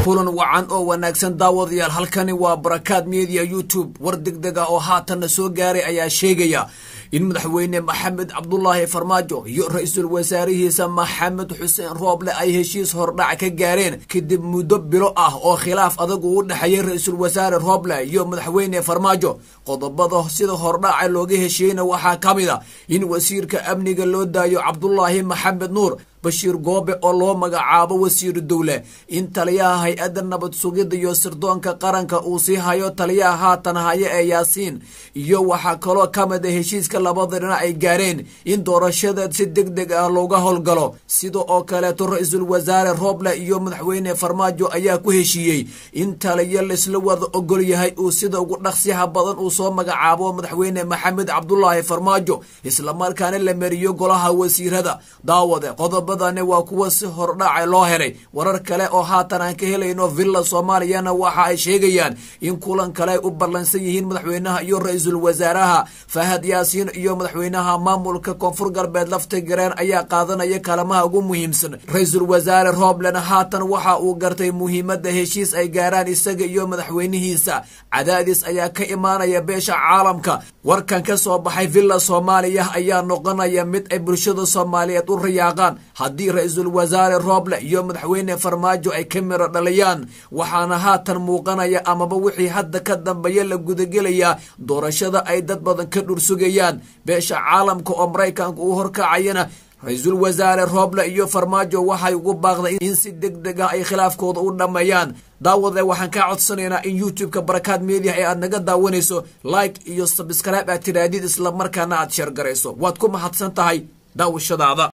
kulan wacan oo wanaagsan daawadayaal halkani waa barakaad media youtube war degdeg ah oo haatanna soo gaaray ayaa sheegaya in madaxweyne maxamed cabdulaahi farmaajo iyo ra-iisul wasaarihiisa maxamed xuseen rooble ay heshiis hordhac ka gaareen kadib muddo bilo ah oo khilaaf adag uu u dhexeeyay ra-iisul wasaare rooble iyo madaxweyne farmaajo qodobada sida hordhaca looga heshiiyeyna waxaa ka mid a in wasiirka amniga loo daayo cabdulaahi maxamed nuur bashiir goobe oo loo magacaabo wasiiru dowle in taliyaha hay-adda nabad sugidda iyo sirdoonka qaranka uu sii hayo taliyaha haatan haya ee yaasiin iyo waxaa kaloo ka mid a heshiiska labada dhinac ay gaareen in doorashada si deg deg ah looga howlgalo sida oo kaleeto ra-iisul wasaare rooble iyo madaxweyne farmaajo ayaa ku heshiiyey in taliyo laisla wada ogol yahay uu sida ugu dhaqsiyaha badan uu soo magacaabo madaxweyne maxamed cabdulaahi farmaajo islamarkaana la mariyo golaha wasiirada daawade qodob waa kuwa si hordhaca loo helay warar kale oo haatan aan ka helayno villa soomaaliyana waxa ay sheegayaan in kulan kale ay u ballansan yihiin madaxweynaha iyo ra-iisul wasaaraha fahad yaasiin iyo madaxweynaha maamulka koonfur galbeed lafta gareen ayaa qaadanaya kalamaha ugu muhiimsan ra-iisul wasaare rooblena haatan waxa uu gartay muhiimadda heshiis ay gaaraan isaga iyo madaxweynihiisa cadaadis ayaa ka imaanaya beesha caalamka warkan ka soo baxay villa soomaaliya ayaa noqonaya mid ay bulshada soomaaliyeed u rayaaqaan haddii ra-iisul wasaare rooble iyo madaxweyne farmaajo ay ka miro dhaliyaan waxaana haatan muuqanaya amaba wixii hadda ka dambeeya la gudagelayaa doorashada ay dad badan ka dhursugayaan beesha caalamka oo maraykanka uu horkacayana ra-iisul wasaare rooble iyo farmaajo waxay ugu baaqday in si deg deg ah ay khilaafkooda u dhammeeyaan daawade waxaan kaa codsanaynaa in youtube-ka barakaad media ee aad naga daawanayso like iyo sabscribe aad tiraadid islamarkaana aad sheergarayso waad ku mahadsan tahay daawashadaada